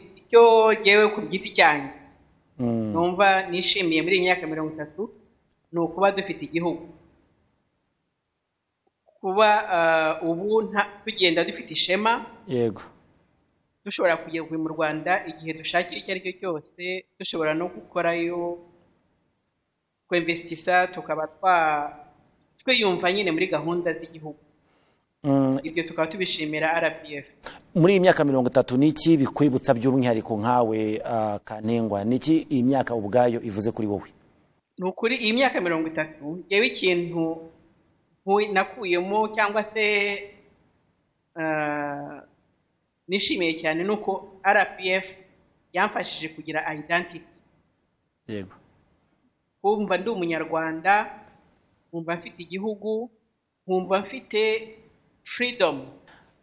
icyo yewe ku giti cyanjye Mm. numva nishimiye muri iyi myaka mirongo itatu ni ukuba dufite igihugu kuba ah, ubu nta- tugenda dufite ishema yego dushobora kugeza mu rwanda igihe dushakira icyo ari cyo cyose dushobora no gukorayo twemvesitisa tukaba twa twiyumva nyine muri gahunda z'igihugu Mm, ibyo tukaba tubishimira rbf muri iyi myaka mirongo itatu ni iki bikwibutsa by'umwihariko nkawe ah, kanengwa ni iki iyi myaka ubwayo ivuze kuri wowe ni ukuri iyi myaka mirongo itatu yewe ikintu nku- nakuyemo cyangwa se ah, nishimiye cyane ni uko rpf yamfashije kugira identity yego kumva ndi umunyarwanda nkumva mfite igihugu nkumva mfite freedom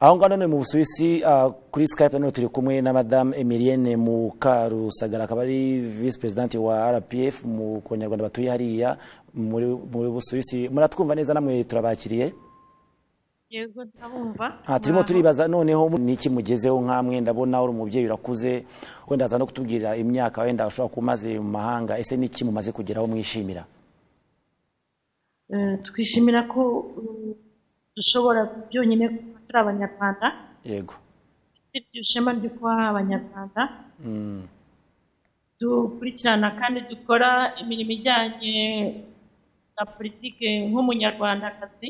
aho ngaho none mu busuwisi ah, kuri skype none turi kumwe na madamu emilienne mukarusagara akaba ari visi perezidanti wa rpf mu ku banyarwanda batuye hariya muri muri busuwisi muratwumva neza namwe turabakiriye yego ndabumva aha turimo Muraho. turibaza noneho niki mugezeho nk'amwe ndabona uri umubyeyi urakuze wenda aza no kutubwira imyaka wenda ushobora kuba umaze mu mahanga ese niki mumaze kugeraho mwishimira Eh, twishimira ko mm, dushobora byonyine kuba turi abanyarwanda yego dufite iryo shema ryo kuba abanyarwanda Mm, dukurikirana kandi dukora imirimo ijyanye na politiki nk'umunyarwandakazi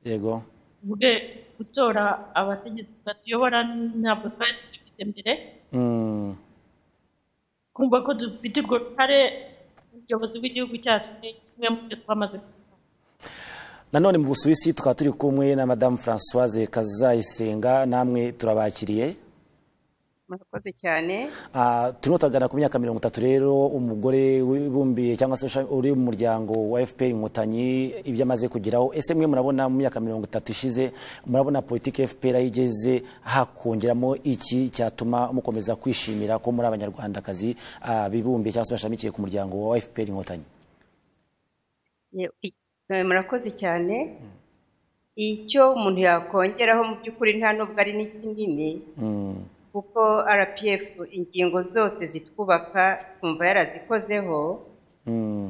yego tuvuge gutora abategetsi batuyobora ntabwo twari dufite mbere Mm, kumva ko dufite urwo ruhare umuyobozi w'igihugu cyacu ni kimwe mu byo twamaze gukora nanone mu busuwisi tukaba turi kumwe na madamu francoise kazayisenga namwe turabakiriye murakoze cyane Ah, turimo turagana ku myaka mirongo itatu rero umugore wibumbiye cyangwa se usha- uri mu muryango wa fpr inkotanyi ibyo amaze kugeraho ese mwe murabona mu myaka mirongo itatu ishize murabona politiki fpr aho igeze hakongeramo iki cyatuma mukomeza kwishimira ko muri abanyarwandakazi ah, bibumbiye cyangwa se bashamikiye ku muryango wa fpr inkotanyi Ye- i- eh, murakoze cyane icyo umuntu yakongeraho mu by'ukuri nta nubwo ari n'ikinini Mm, kuko rpf ingingo zose zitwubaka twumva yarazikozeho mm,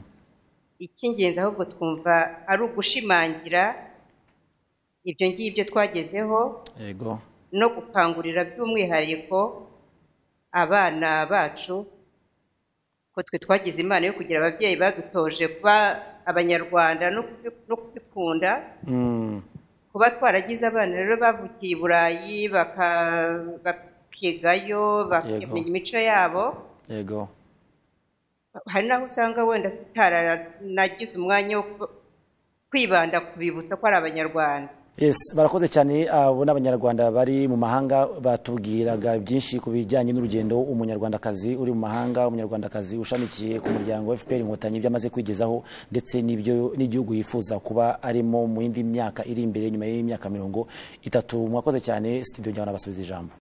icy'ingenzi ahubwo twumva ari ugushimangira ibyo ngibyo twagezeho yego no gukangurira by'umwihariko abana bacu ko twe twagize impano yo kugira ababyeyi badutoje kuba abanyarwanda no kubi- no kubikunda Mm, kuba twaragize abana rero bavukiye i burayi baka- bakigayo bakamenya imico yabo yego hari n'aho usanga wenda tutaranagize umwanya wo ku- kwibanda ku bibutsa ko ari abanyarwanda Yes, barakoze cyane abo ni abanyarwanda bari mu mahanga batubwiraga byinshi ku bijyanye n'urugendo umunyarwandakazi uri mu mahanga umunyarwandakazi ushamikiye ku muryango wa FPR inkotanyi ibyo amaze kwigezaho ndetse n'ibyo n'igihugu yifuza kuba arimo mu yindi myaka iri imbere nyuma y'imyaka mirongo itatu mwakoze cyane studio njyana basubiza ijambo